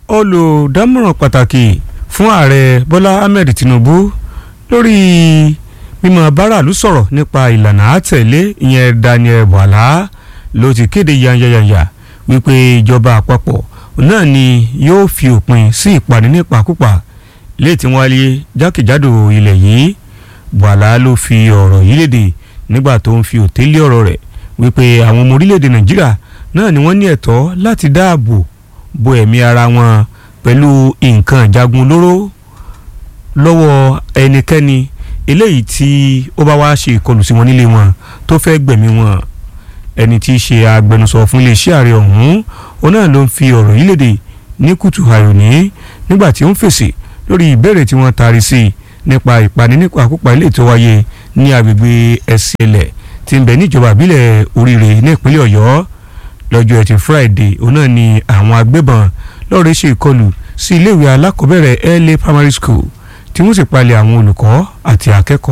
olùdámọ̀ràn pàtàkì fún ààrẹ bọ́lá ahmed tinubu lórí mímọ báràlú sọ̀rọ̀ nípa ìlànà àtẹ̀lé ìyẹn daniel bwala ló ti kéde yanyanyanya wípé ìjọba àpapọ̀ náà ni yóò fi òpin sí ìpàdé nípakúpa léètí wáyé jákèjádò ilẹ̀ yìí bwala ló fi ọ̀rọ̀ yìí léde nígbà tó ń fi òtélé ọ̀rọ̀ rẹ̀ wípé àwọn ọmọ orílẹ̀-èdè nàìjíríà náà ni wọ́n ní ẹ̀tọ́ láti dáàbò bo ẹ̀mí ara wọn pẹ̀lú nǹkan ìjagun olóró lọ́wọ́ ẹnikẹ́ni eléyìí tí ó bá wá ṣe ìkọlù sí wọn nílé wọn tó fẹ́ gbẹ̀mí wọn ẹni tí í ṣe agbẹnusọ fún iléeṣẹ́ ààrẹ ọ̀hún òun náà ló ń fi ọ̀rọ̀ yìí léde ní kùtù àyòní nígbà tí ó ń fèsì lórí ìbéèrè tí wọ́n taari sí i nípa ìpani nípa àkópa ilé tó wáyé ní agbègbè ẹ̀sìnlẹ̀ tí ń bẹ níjọba ìbílẹ̀ oríire ní ìpínlẹ̀ ọ̀yọ́ lọ́jọ́ ẹtì friday òun náà ni àwọn agbébọn lọ́ọ̀rẹ́ ṣe ìkọlù sí iléèwé alákọ̀ọ́bẹ̀rẹ̀ la primary school tí wọ́n sì palẹ̀ àwọn olùkọ́ àti akẹ́kọ̀ọ́